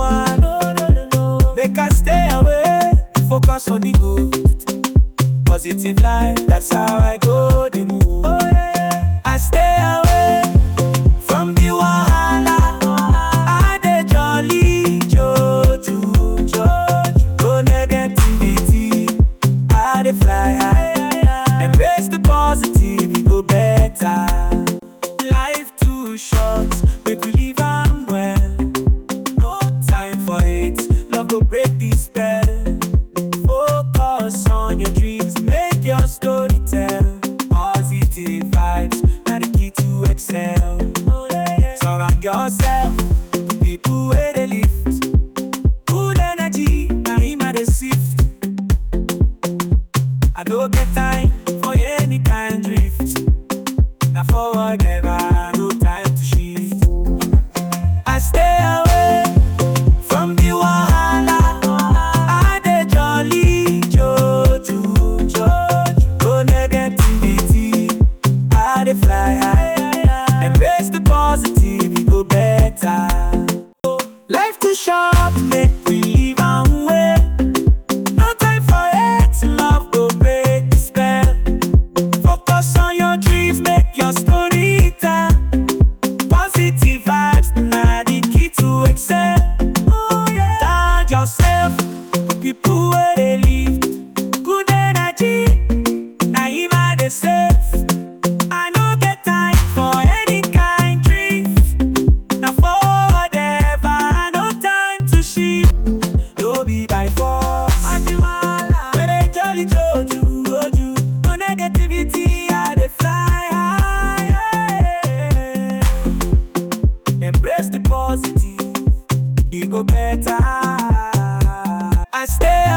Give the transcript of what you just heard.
one. Make I stay away, focus on the good. Positive life, that's how I go the move. I stay away from the wahala. I dey jolly joju, joju. No negativity, I dey fly high. Embrace the positive, e go better. Life too short, make we live am well. No time for hate, love go break the spell. Focus on your dreams, make your story tell. Positive vibes, na the key to excel. Surround yourself with people where they lift. Good energy, na him I dey sift. I no get time for any kind drift. Na forward ever, no time to shift. I stay away from the wahala. I dey jolly joju, joju. No negativity, I dey fly high. Embrace the positive, e go better. Life too short, make we live am well. No time for hate, love go break the spell. Focus on your dreams, make your story tell. Positive vibes, na the key to excel. Oh, yeah. Tag yourself, people where they live. Good energy, na him I dey save. I no get time for any kind drift. Na forward ever, no time to shift. No be by force. Adiwala, when they jolly joju, joju. No negativity, I dey fly high. Embrace the positive, e go better. I stay